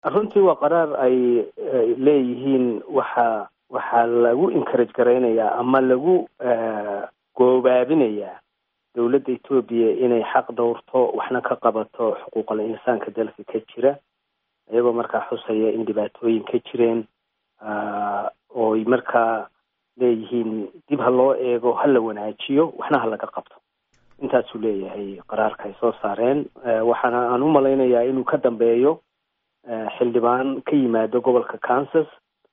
runtii waa qaraar ay leeyihiin waxa waxaa lagu encourage garaynayaa ama lagu goobaabinayaa dowladda etoobiya inay xaq dhowrto waxna ka qabato xuquuqal insaanka dalka ka jira iyagoo markaa xusaya in dhibaatooyin ka jireen ooy markaa leeyihiin dib ha loo eego ha la wanaajiyo waxna ha laga qabto intaasuu leeyahay qaraarka ay soo saareen waxaana aan u malaynayaa inuu ka dambeeyo xildhibaan ka yimaado gobolka kansas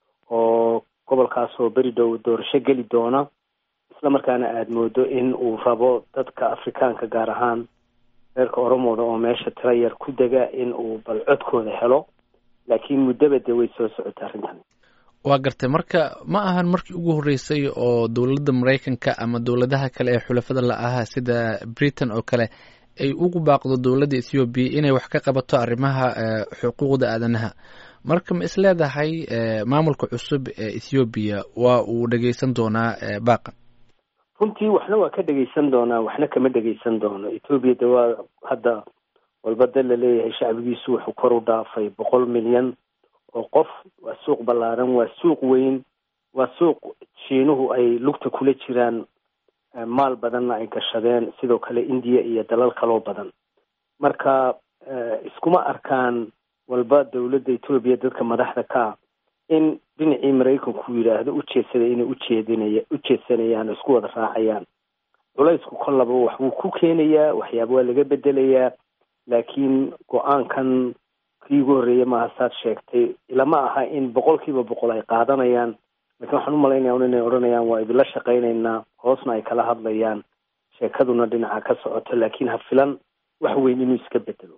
oo gobolkaasoo beri dhow doorasho geli doona isla markaana aada moodo in uu rabo dadka afrikaanka gaar ahaan reerka oromooda oo meesha tiro yar ku dega in uu bal codkooda helo laakiin muddaba dee way soo socota arrintan waa gartay marka ma ahan markii ugu horreysay oo dowladda maraykanka ama dowladaha kale ee xulafada la ahaa sida britain oo kale ay ugu baaqdo dowladda ethoobiya inay wax ka qabato arrimaha xuquuqda aadanaha marka ma is leedahay maamulka cusub ee ethoobiya waa uu dhegeysan doonaa baaqan runtii waxna waa ka dhegeysan doonaa waxna kama dhegeysan doono ethoobiya de waa hadda walba dal la leeyahay shacbigiisu wuxuu kor u dhaafay boqol milyan oo qof waa suuq ballaaran waa suuq weyn waa suuq shiinuhu ay lugta kula jiraan maal badanna ay gashadeen sidoo kale indiya iyo dalal kaloo badan marka iskuma arkaan walba dowladda etoobiya dadka madaxda ka ah in dhinacii maraykanku yidhaahdo ujeedsada inay ujeedinaya ujeedsanayaan oo isku wada raacayaan culaysku kollaba wax wuu ku keenayaa waxyaaba waa laga bedelayaa laakiin go-aankan kii ugu horreeya maaha saad sheegtay ilama aha in boqol kiiba boqol ay qaadanayaan lakiin waxaan u malaynaya un inay odhanayaan waa idinla shaqaynaynaa hoosna ay kala hadlayaan sheekaduna dhinaca ka socoto laakiin ha filan wax weyn inuu iska bedelo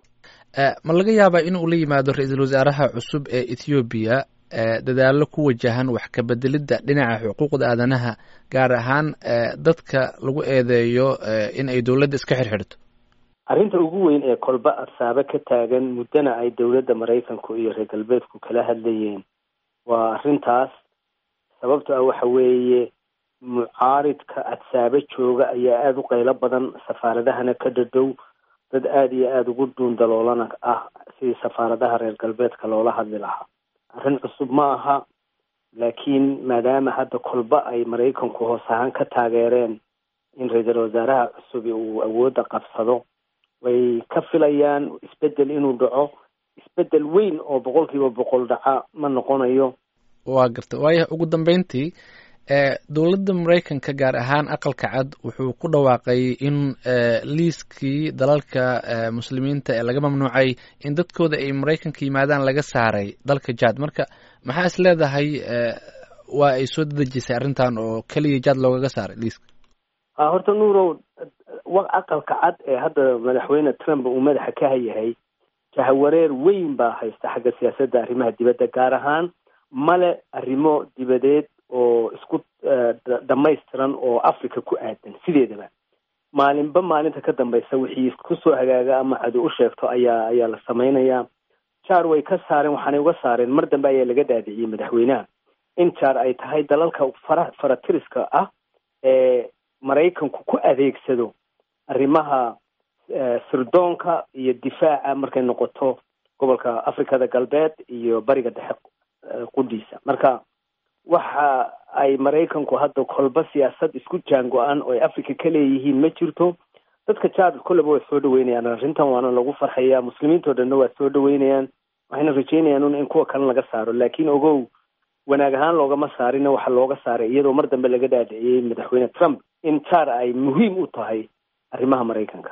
ma laga yaabaa in uu la yimaado ra-iisul wasaaraha cusub ee ethoobiya dadaallo ku wajahan wax ka bedelidda dhinaca xuquuqda aadanaha gaar ahaan dadka lagu eedeeyo in ay dowladda iska xirxidhto arrinta ugu weyn ee kolba adsaabo ka taagan muddana ay dowladda maraykanku iyo reer galbeedku kala hadlayeen waa arrintaas sababto ah waxa weeye mucaaridka adsaabo jooga ayaa aada u qaylo badan safaaradahana ka dhadhow dad aada iyo aada ugu dhuundaloolana ah sidii safaaradaha reer galbeedka loola hadli lahaa arrin cusub ma aha laakiin maadaama hadda kolba ay maraykanku hoos ahaan ka taageereen in ra-iisul wasaaraha cusub uu awoodda qabsado way ka filayaan isbedel inuu dhaco isbedel weyn oo boqol kiiba boqol dhaca ma noqonayo waa garta waayo ugu dambeyntii dowladda maraykanka gaar ahaan aqalka cad wuxuu ku dhawaaqay in liiskii dalalka muslimiinta ee laga mamnuucay in dadkooda ay maraykanka yimaadaan laga saaray dalka jad marka maxaa is leedahay waa ay soo dadejisay arrintan oo keliya jad loogaga saaray liiska horta nuurow aqalka cad ee hadda madaxweyne trump uu madaxa ka hayahay jahawareer weyn baa haysta xagga siyaasadda arrimaha dibadda gaar ahaan male arrimo dibadeed oo isku dhamaystiran oo africa ku aadan sideedaba maalinba maalinta ka dambaysa wixii kusoo hagaaga ama cadu u sheegto ayaa ayaa la samaynayaa jaar way ka saareen waxaanay uga saareen mar dambe ayaa laga dhaadiciyey madaxweynaha in jaar ay tahay dalalka fara faratiriska ah ee maraykanku ku adeegsado arrimaha sirdoonka iyo difaaca markay noqoto gobolka africada galbeed iyo bariga dhexe qudhiisa marka waxa ay maraykanku hadda kolba siyaasad isku jaango-an oo ay africa ka leeyihiin ma jirto dadka jaad kolleba way soo dhaweynayaan arrintan waana lagu farxayaa muslimiintao dhanna waa soo dhaweynayaan waxayna rajeynayaan un in kuwa kale laga saaro laakiin ogow wanaag ahaan loogama saarina waxa looga saaray iyadoo mar dambe laga dhaadhiciyey madaxweyne trump in jaar ay muhiim u tahay arrimaha maraykanka